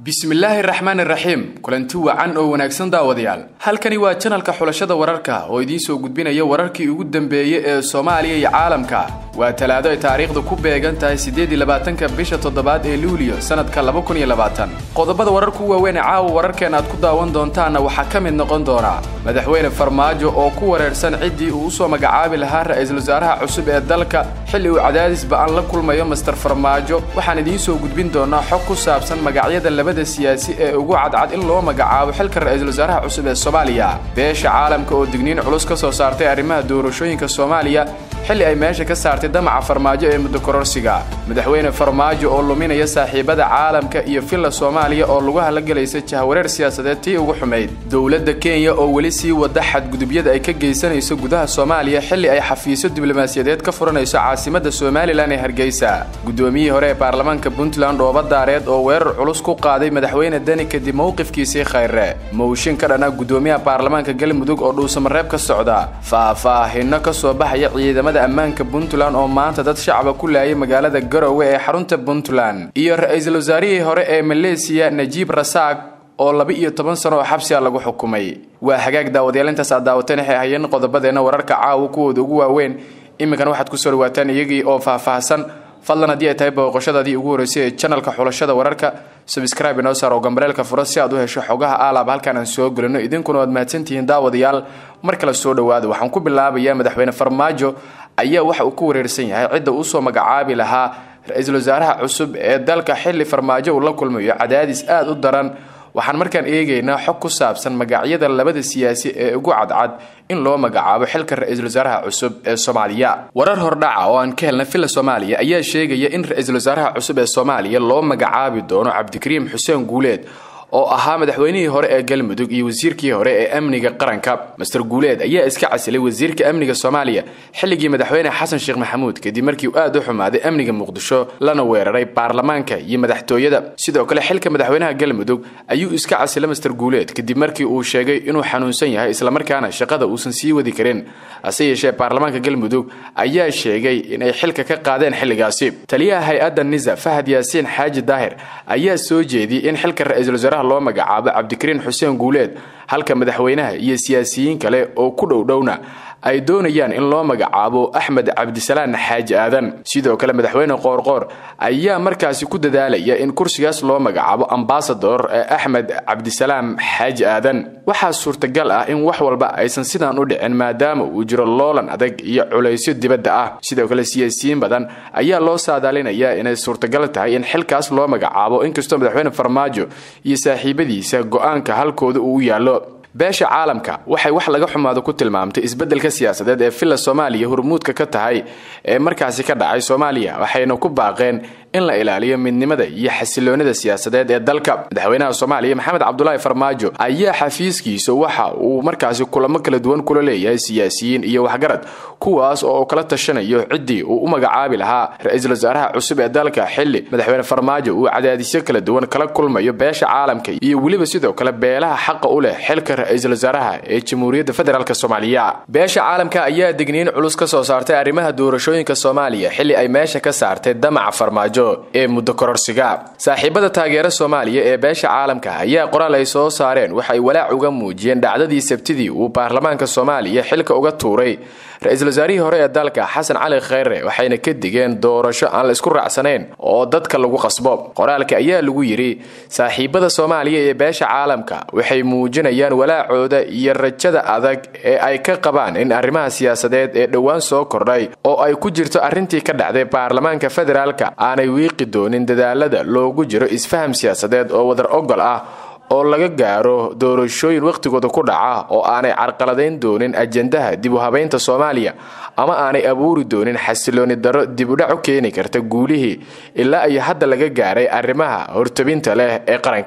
bismillaahi raxmaani raxiim kulanti wacan oo wanaagsan daawadayaal halkani waa janalka xulashada wararka oo idiin soo gudbinaya wararkii ugu dambeeyey ee soomaaliya iyo caalamka waa talaado ay taariikhda ku beegan tahay siddeed iyo labaatanka bisha toddobaad ee luuliyo sannadka laba kun iyo labaatan qodobada wararku waaweyn ee caawa wararkeen aad ku daawan doontaanna waxaa ka mid noqon doona madaxweyne farmaajo oo ku wareersan ciddii uu usoo magacaabi lahaa ra-iisul wasaaraha cusub ee dalka xilli uu cadaadis ba-an la kulmayo master farmaajo waxaan idiin soo gudbin doonaa xog ku saabsan magacyada labada siyaasi ee ugu cadcad in loo magacaabo xilka ra-iisul wasaaraha cusub ee soomaaliya beesha caalamka oo digniin culus ka soo saartay arrimaha doorashooyinka soomaaliya xilli ay meesha ka saartay damaca farmaajo ee muddo kororsiga madaxweyne farmaajo oo luminaya saaxiibada caalamka iyo villa soomaaliya oo lagu halagelaysa jahwareer siyaasadeed tii ugu xumayd dowladda kenya oo weli sii wada xadgudubyada ay ka geysanayso gudaha soomaaliya xilli ay xafiisyo diblomaasiyadeed ka furanayso caasimada somalilan ee hargeysa guddoomiyihii hore ee baarlamaanka puntland dhooba daareed oo weerar culus ku qaaday madaxweyne deni kadib mowqifkiisii khayre mowshin ka dhana guddoomiyaha baarlamaanka galmudug oo dhuusamareeb ka socda faahfaahino ka soo baxaya ciidamada ammaanka puntland oo maanta dad shacaba ku laayay magaalada garowe ee xarunta puntland iyo ra-iisul wasaarihii hore ee maleesiya najiib rasaaq oo laba iyo toban sano oo xabsiga lagu xukumay waa hagaag daawadayaal intaas aad daawateen waxay hayeen qodobadeenna wararka caawa kuwooda ugu waaweyn iminkan waxaad kusoo dhawaataan iyagii oo faahfaahsan fadlan haddii ay tahay booqashadaadii ugu horreysay ee janalka xulashada wararka subscribe inoo saar oo gambareelka fura si aad u hesho xogaha aalaab halkaan aan soo gelino idinkuna waad mahadsantihiin daawadayaal mar kale soo dhowaada waxaan ku bilaabayaa madaxweyne farmaajo ayaa waxa uu ku wareersan yahay cidda uusoo magacaabi lahaa ra-iisul wasaaraha cusub ee dalka xilli farmaajo uu la kulmayo cadaadis aada u daran waxaan markaan eegaynaa xog ku saabsan magacyada labada siyaasi ee ugu cadcad in loo magacaabo xilka ra-iisul wasaaraha cusub ee soomaaliya warar hordhaca oo aan ka helna villa soomaaliya ayaa sheegaya in ra-iisul wasaaraha cusub ee soomaaliya loo magacaabi doono cabdikariim xuseen guuleed oo ahaa madaxweynihii hore ee galmudug iyo wasiirkii hore ee amniga qaranka master guuleed ayaa iska casilay wasiirka amniga soomaaliya xilligii madaxweyne xasan sheekh maxamuud kadib markii uu aad u xumaaday amniga muqdisho lana weeraray baarlamaanka iyo madaxtooyada sidoo kale xilka madaxweynaha galmudug ayuu iska casilay master guuleed kadib markii uu sheegay inuu xanuunsan yahay islamarkaana shaqada uusan sii wadi karin hase yeeshee baarlamaanka galmudug ayaa sheegay inay xilka ka qaadeen xilligaasi taliyaha hay-adda nisa fahad yaasiin xaaji daahir ayaa soo jeediyey in xilka ra-iisul wasaaraha loo magacaabo cabdikariin xuseen guuleed halka madaxweynaha iyo siyaasiyiin kale oo ku dhowdhowna ay doonayaan in loo magacaabo axmed cabdisalaan xaaji aadan sidoo kale madaxweyne qoorqoor ayaa markaasi ku dadaalaya in kursigaas loo magacaabo ambasador ee axmed cabdisalaam xaaji aadan waxaa suurtagal ah in wax walba aysan sidaan u dhicin maadaama uu jiro loolan adag iyo culaysyo dibadda ah sidoo kale siyaasiyiin badan ayaa loo saadaalinayaa inay suurtagal tahay in xilkaas loo magacaabo inkastoo madaxweyne farmaajo iyo saaxiibadiisa go-aanka halkooda uu u yaallo beesha caalamka waxay wax laga xumaado ku tilmaamtay isbeddelka siyaasadeed ee villa soomaaliya hormuudka ka tahay ee markaasi ka dhacay soomaaliya waxayna ku baaqeen in la ilaaliyo midnimada iyo xasiloonida siyaasadeed ee dalka madaxweynaha soomaaliya maxamed cabdulaahi farmaajo ayaa xafiiskiisa waxa uu markaasi kulamo kala duwan kula leeyahay siyaasiyiin iyo waxgarad kuwaas oo uu kala tashanayo ciddii uu u magacaabi lahaa ra-iisul wasaaraha cusub ee dalka xilli madaxweyne farmaajo uu cadaadisyo kala duwan kala kulmayo beesha caalamka iyo weliba sidoo kale beelaha xaqa u leh xilka ra-iisul wasaaraha ee jamhuuriyadda federaalk soomaaliya beesha caalamka ayaa digniin culus ka soo saartay arrimaha doorashooyinka soomaaliya xilli ay meesha ka saartay damaca farmaajo ee muddo kororsiga saaxiibada taageera soomaaliya ee beesha caalamka ayaa qoraal ay soo saareen waxay walaac uga muujiyeen dhacdadii sabtidii uu baarlamaanka soomaaliya xilka uga tuuray ra-iisul wasaarihii hore ee dalka xasan cali kheyre waxayna ka digeen doorasho aan la isku raacsanayn oo dadka lagu qasbo qoraalka ayaa lagu yidhi saaxiibada soomaaliya ee beesha caalamka waxay muujinayaan walaacooda iyo rajada adag ee ay ka qabaan in arrimaha siyaasadeed ee dhowaan soo kordhay oo ay ku jirto arrintii ka dhacday baarlamaanka federaalka aanay wiiqi doonin dadaalada loogu jiro isfaham siyaasadeed oo wadar ogol ah oo laga gaaro doorashooyin wakhtigooda ku dhaca oo aanay carqaladayn doonin ajendaha dib u habaynta soomaaliya ama aanay abuuri doonin xasilooni darro dib udhac u keeni karta guulihii ilaa iyo hadda laga gaaray arrimaha hortabinta leh ee qaranka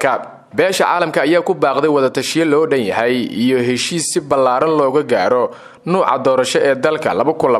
beesha caalamka ayaa ku baaqday wadatashiyo loo dhan yahay iyo heshiis si ballaaran looga gaaro nuuca doorasho ee dalka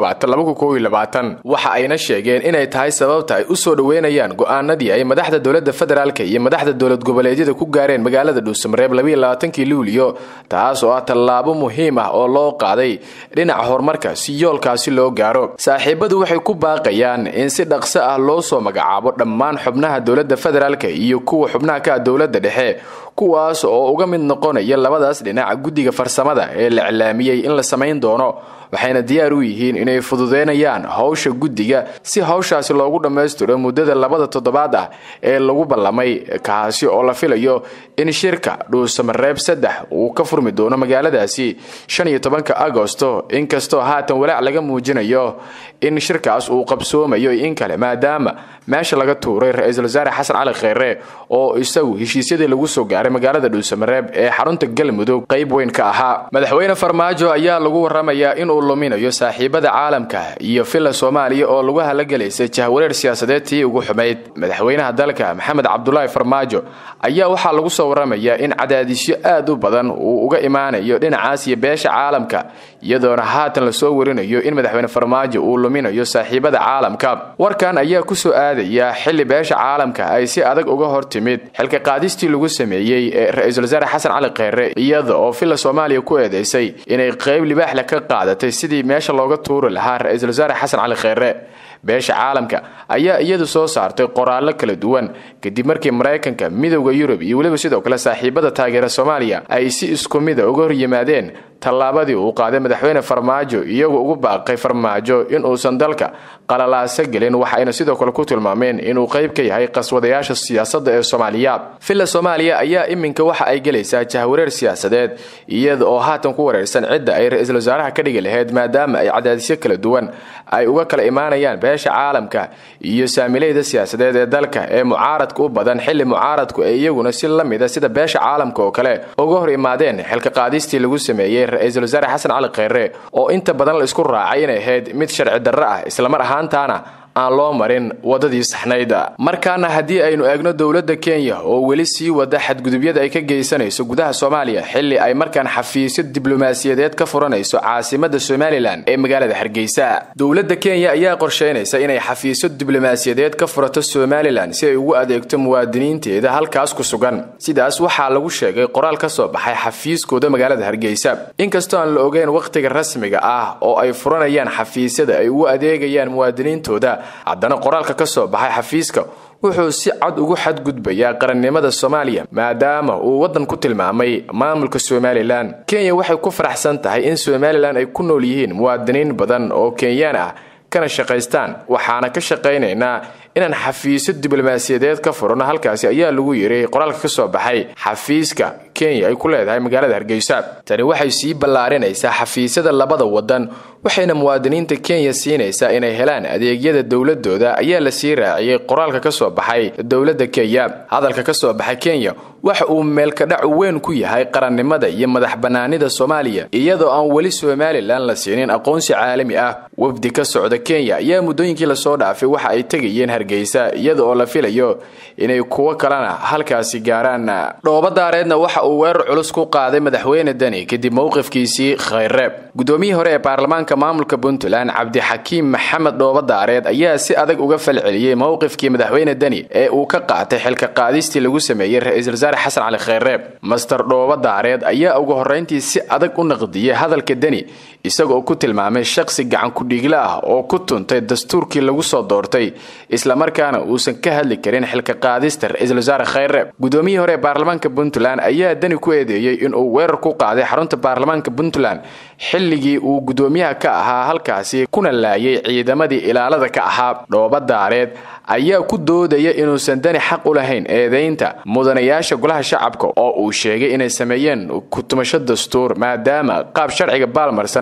waxa ayna sheegeen inay tahay sababta ay u soo dhoweynayaan go'aanadii ay madaxda dowladda federaalk iyo madaxda dowlad goboleedyada ku gaareen magaalada dhuusamareeb luuliyo taas oo ah tallaabo muhiim ah oo loo qaaday dhinaca horumarka si yoolkaasi loo gaaro saaxiibadu waxay ku baaqayaan in si dhaqso ah loo soo magacaabo dhammaan xubnaha dowladda federaalk iyo kuwa xubnaha ka dowladda dhexe kuwaas oo uga mid noqonaya labadaas dhinaca guddiga farsamada ee la iclaamiyey in la samayn doono waxayna diyaar u yihiin inay fududeynayaan howsha guddiga si hawshaasi loogu dhammaystiro muddada labada toddobaad ah ee lagu ballamay kaasi oo la filayo in shirka dhuusamareeb saddex uu ka furmi doono magaaladaasi shan iyo tobanka agosto inkastoo haatan walaac laga muujinayo in shirkaas uu qabsoomayo in kale maadaama meesha laga tuuray ra-iisul wasaare xasan cali kheyre oo isagu heshiisyadii lagu soo gaaray magaalada dhuusamareeb ee xarunta galmudug qayb weyn ka ahaa madaxweyne farmaajo ayaa lagu waramayaa inuu luminayo saaxiibada caalamka iyo filla soomaaliya oo lagu halagelaysay jahwareer siyaasadeed tii ugu xumayd madaxweynaha dalka maxamed cabdulaahi farmaajo ayaa waxaa lagu soo waramayaa in cadaadisyo aad u badan uu uga imaanayo dhinacaas iyo beesha caalamka iyadoona haatan lasoo warinayo in madaxweyne farmaajo uu luminayo saaxiibada caalamka warkan ayaa kusoo aadaya xilli beesha caalamka ay si adag uga hor timid xilka qaadistii lagu sameeyey ee ra-iisul wasaare xasan cali kheyre iyada oo filla soomaaliya ku eedeysay inay qayb libaaxle ka qaadatay sidii meesha looga tuuri lahaa ra-iisul wasaare xasan cali kheyre beesha caalamka ayaa iyadu soo saartay qoraallo kala duwan kadib markii maraykanka midowda yurub iyo weliba sidoo kale saaxiibada taageera soomaaliya ay si isku mida uga hor yimaadeen tallaabadii uu qaaday madaxweyne farmaajo iyagoo ugu baaqay farmaajo inuusan dalka qalalaaso gelin waxayna sidoo kale ku tilmaameen inuu qayb ka yahay qaswadayaasha siyaasadda ee soomaaliya filla soomaaliya ayaa iminka waxa ay gelaysaa jahwareer siyaasadeed iyada oo haatan ku wareersan cidda ay ra-iisul wasaaraha ka dhigi lahayd maadaama ay cadaadisyo kala duwan ay uga kala imaanayaan beesha caalamka iyo saamileyda siyaasadeed ee dalka ee mucaaradka u badan xilli mucaaradku ay iyaguna si la mida sida beesha caalamka oo kale uga hor imaadeen xilka qaadistii lagu sameeyey ra-iisul wasaare xasan cali kheyre oo inta badan la isku raacay inay ahayd mid sharci darro ah islamar ahaantaana aan loo marin wadadii saxnayd markaana haddii aynu eegno dowladda kenya oo weli sii wada xadgudubyada ay ka geysanayso gudaha soomaaliya xilli ay markaan xafiisyo diblomaasiyadeed ka furanayso caasimada somalilan ee magaalada hargeysa dowladda kenya ayaa qorsheynaysa inay xafiisyo diblomaasiyadeed ka furato somalilan si ay ugu adeegto muwaadiniinteeda halkaas ku sugan sidaas waxaa lagu sheegay qoraal ka soo baxay xafiiskooda magaalada hargeysa inkastoo aan la ogeyn wakhtiga rasmiga ah oo ay furanayaan xafiisyada ay ugu adeegayaan muwaadiniintooda haddana qoraalka ka soo baxay xafiiska wuxuu si cad ugu xadgudbayaa qarannimada soomaaliya maadaama uu waddan ku tilmaamay maamulka somalilan kenya waxay ku faraxsan tahay in somalilan ay ku nool yihiin muwaadiniin badan oo kenyaan ah kana shaqaystaan waxaana ka shaqaynaynaa inaan xafiisyo diblomaasiyadeed ka furano halkaasi ayaa lagu yiri qoraalka ka soo baxay xafiiska kenya ay ku leedahay magaalada hargeysa tani waxay sii ballaarinaysaa xafiisyada labada wadan waxayna muwaadiniinta kenya siinaysaa inay helaan adeegyada dowladooda ayaa la sii raaciyey qoraalka ka soo baxay dowladda kenya hadalka ka soo baxay kenya waxa uu meelkadhac weyn ku yahay qarannimada iyo madax bannaanida soomaaliya iyadoo aan weli somalilan la siinin aqoonsi caalami ah wafdi ka socda kenya ayaa muddooyinkii lasoo dhaafay waxa ay tegayeen hargeysa iyada oo la filayo inay kuwo kalena halkaasi gaaraan dhoobadaareedna waxa uu weerar culus ku qaaday madaxweyne deni kadib mowqifkiisii kheyre gudoomiyii hore ee baarlamaanka maamulka puntland cabdixakiim maxamed dhoobadaareed ayaa si adag uga falceliyey mowqifkii madaxweyne deni ee uu ka qaatay xilka qaadistii lagu sameeyey ra-iisul wasaare xasan cali kheyre master dhoobadaareed ayaa ugu horrayntii si adag u naqdiyey hadalka deni isagaoo ku tilmaamay shaqsi gacan ku-dhiigla ah oo ku tuntay dastuurkii lagu soo doortay islamarkaana uusan ka hadli karin xilka qaadista ra-iisul wasaare kheyre gudoomiyihii hore ee baarlamaanka puntland ayaa deni ku eedeeyey inuu weerar ku qaaday xarunta baarlamaanka puntland xilligii uu gudoomiyaha ka ahaa halkaasi kuna laayay ciidamadii ilaalada ka ahaa dhoobadaareed ayaa ku doodaya inuusan dani xaq u lahayn eedaynta mudanayaasha golaha shacabka oo uu sheegay inay sameeyeen kutumasho dastuur maadaama qaab sharciga baalmarsan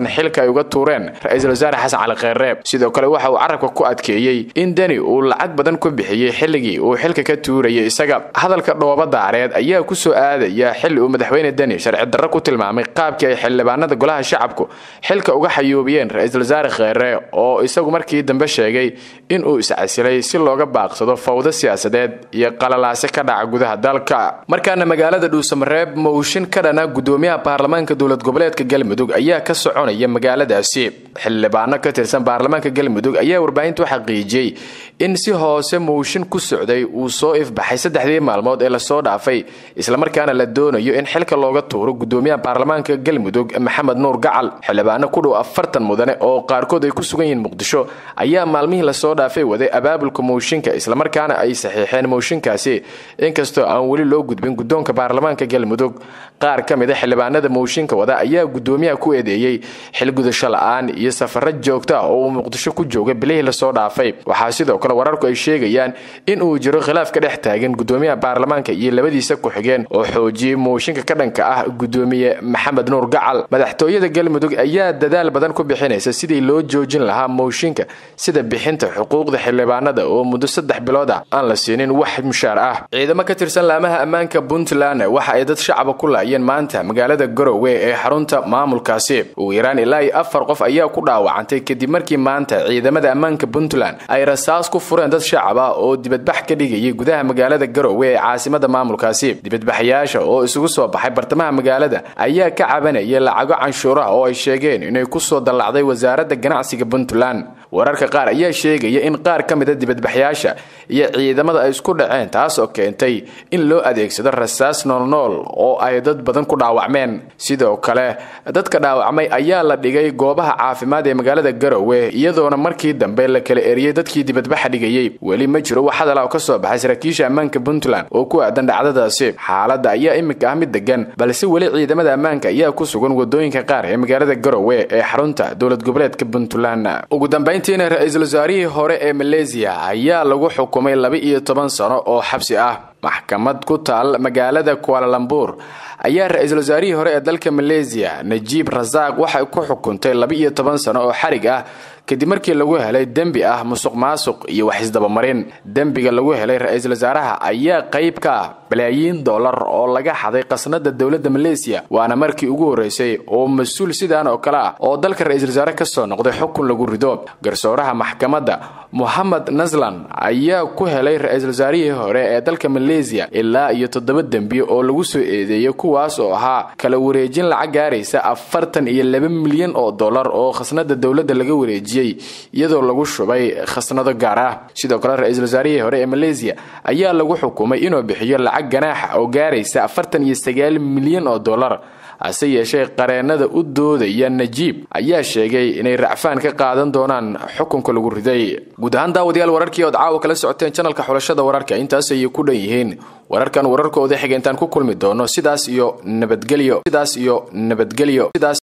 badan xilka ay uga tuureen ra-iisul wasaare xasan cali kheyre sidoo kale waxa uu carabka ku adkeeyey in deni uu lacag badan ku bixiyey xilligii uu xilka ka tuurayay isaga hadalka dhooba daareed ayaa ku soo aadaya xilli uu madaxweyne deni sharci darro ku tilmaamay qaabkii ay xildhibaanada golaha shacabku xilka uga xayuubiyeen ra-iisul wasaare kheyre oo isagu markii dambe sheegay in uu iscasilay si looga baaqsado fawdo siyaasadeed iyo qalalaase ka dhaca gudaha dalka markaana magaalada dhuusamareeb mowshin ka dhana gudoomiyaha baarlamaanka dowlad goboleedka galmudug ayaa ka soconaya magaaladaasi xildhibaano ka tirsan baarlamaanka galmudug ayaa warbaahinta u xaqiijiyey in si hoose mowshin ku socday uu soo ifbaxay saddexdii maalmood ee lasoo dhaafay islamarkaana la doonayo in xilka looga tuuro gudoomiyaha baarlamaanka galmudug maxamed nuur gacal xildhibaano ku dhow afartan mudane oo qaarkood ay ku sugan yihiin muqdisho ayaa maalmihii lasoo dhaafay waday abaabulka mowshinka islamarkaana ay saxiixeen mowshinkaasi inkastoo aan weli loo gudbin guddoonka baarlamaanka galmudug qaar ka mid a xildhibaanada mowshinka wada ayaa gudoomiyaha ku eedeeyey xilgudasho la-aan iyo safaro joogta ah oo uu muqdisho ku jooga bilihii lasoo dhaafay waxaa sidoo kale wararku ay sheegayaan in uu jiro khilaaf ka dhex taagan gudoomiyaha baarlamaanka iyo labadiisa ku-xigeen oo xoojiyey mowshinka ka dhanka ah gudoomiye maxamed nuur gacal madaxtooyada galmudug ayaa dadaal badan ku bixinaysa sidii loo joojin lahaa mowshinka sida bixinta xuquuqda xildhibaanada oo muddo saddex bilood ah aan la siinin wax mushaar ah ciidamo ka tirsan laamaha ammaanka puntland waxa ay dad shacaba ku laayeen maanta magaalada garowe ee xarunta maamulkaasi ugu yaraan ilaa iyo afar qof ayaa ku dhaawacantay kadib markii maanta ciidamada ammaanka puntland ay rasaas ku fureen dad shacab ah oo dibadbax ka dhigayay gudaha magaalada garowe ee caasimada maamulkaasi dibadbaxyaasha oo isugu soo baxay bartamaha magaalada ayaa ka cabanayay lacago canshuuraha oo ay sheegeen inay kusoo dallacday wasaaradda ganacsiga puntland wararka qaar ayaa sheegaya in qaar ka mid a dibadbaxyaasha iyo ciidamada ay isku dhaceen taas oo keentay in loo adeegsado rasaas noolnool oo ay dad badan ku dhaawacmeen sidoo kale dadka dhaawacmay ayaa la dhigay goobaha caafimaad ee magaalada garowe iyadoona markii dambe la kala eriyey dadkii dibadbaxa dhigayey weli ma jiro wax hadal oo ka soo baxay saraakiisha ammaanka puntland oo ku aadan dhacdadaasi xaaladda ayaa iminka ah mid degan balse weli ciidamada ammaanka ayaa ku sugan wadooyinka qaar ee magaalada garowe ee xarunta dowlad goboleedka puntland ugu dambayntiina ra-iisul wasaarihii hore ee maleesiya ayaa lagu xukumay laba iyo toban sano oo xabsi ah maxkamad ku taal magaalada kualalambur ayaa ra-iisul wasaarihii hore ee dalka maleesiya najiib rasaaq waxay ku xukuntay laba iyo toban sano oo xarig ah kadib markii lagu helay dembi ah musuq maasuq iyo wax isdabamarin dembiga lagu helay ra-iisul wasaaraha ayaa qayb ka ah balaayiin dollar oo laga xaday qasnada dowladda maleesiya waana markii ugu horreysay oo mas-uul sidaan oo kale ah oo dalka ra-iisul wasaare ka soo noqday xukun lagu rido garsooraha maxkamadda mohamed naslan ayaa ku helay ra-iisul wasaarihii hore ee dalka maleesiya ilaa iyo toddoba dembi oo lagu soo eedeeyay kuwaas oo ahaa kala wareejin lacag gaaraysa afartan iyo laba milyan oo dollar oo khasnada dowladda laga wareejiyey iyadoo lagu shubay khasnado gaar ah sidoo kale ra-iisul wasaarihii hore ee maleesiya ayaa lagu xukumay inuu bixiyo lacag ganaaxa oo gaaraysa afartan iyo sagaal milyan oo dollar hase yeeshee qareennada u doodaya najiib ayaa sheegay inay racfaan ka qaadan doonaan xukunka lagu riday guud ahaan daawadayaal wararkii ood caawa kala socoteen janalka xulashada wararka intaas ayay ku dhan yihiin wararkan wararkooda xiga intaan ku kulmi doono sidaas iyo nabadgelyo sidaas iyo nabadgelyo sidaas